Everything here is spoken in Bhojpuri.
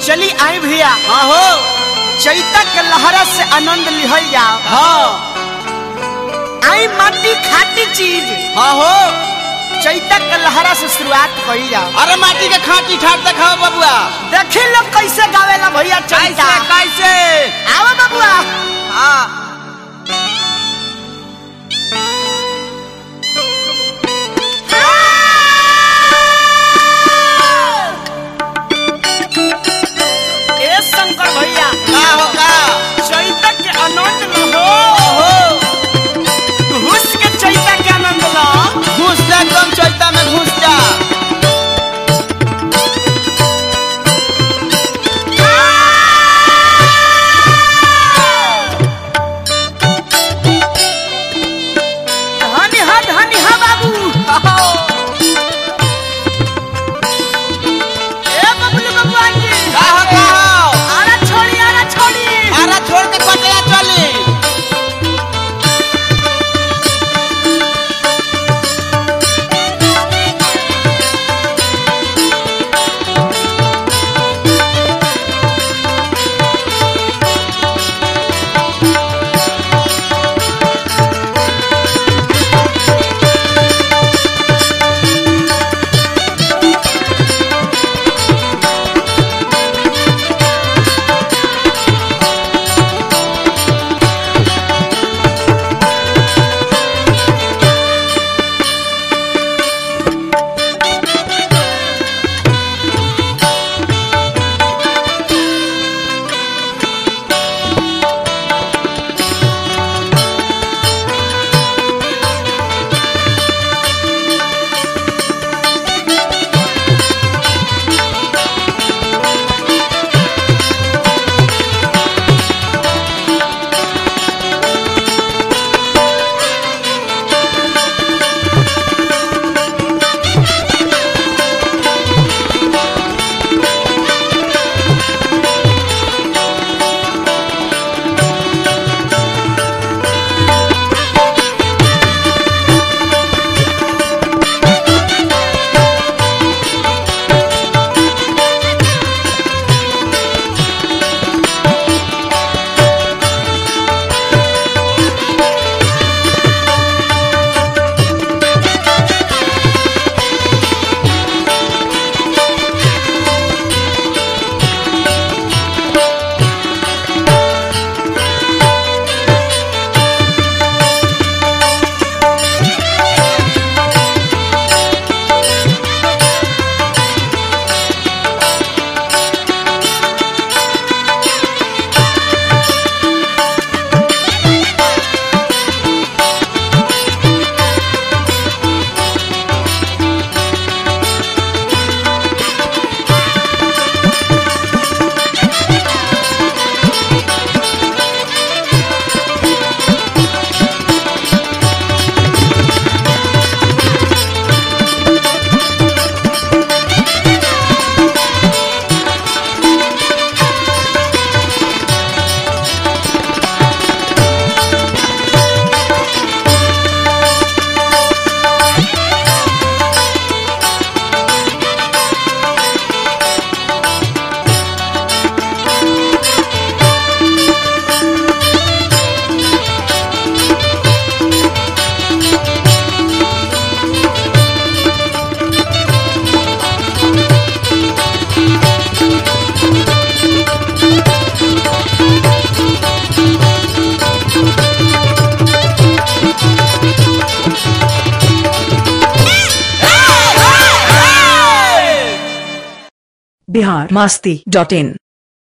चली आई भैया हाँ हो चैता के लहरा से आनंद लिहल जाओ हाँ आई माटी खाटी चीज हाँ हो चैता के लहरा से शुरुआत करी जाओ अरे माटी के खाटी ठाट दिखाओ बबुआ देखी लोग कैसे गावेला भैया चैता कैसे आओ बबुआ हाँ ए शंकर भैया का हो का चैता के आनंद लो हो घुस के चैता के आनंद लो घुस जा एकदम चैता में घुस जा धनी हा धनी हा बाबू ए बबलू बबुआ जी का हो का हो आरा छोड़ी आरा छोड़ी आरा छोड़ के पटया चली बिहार मास्ती डॉट इन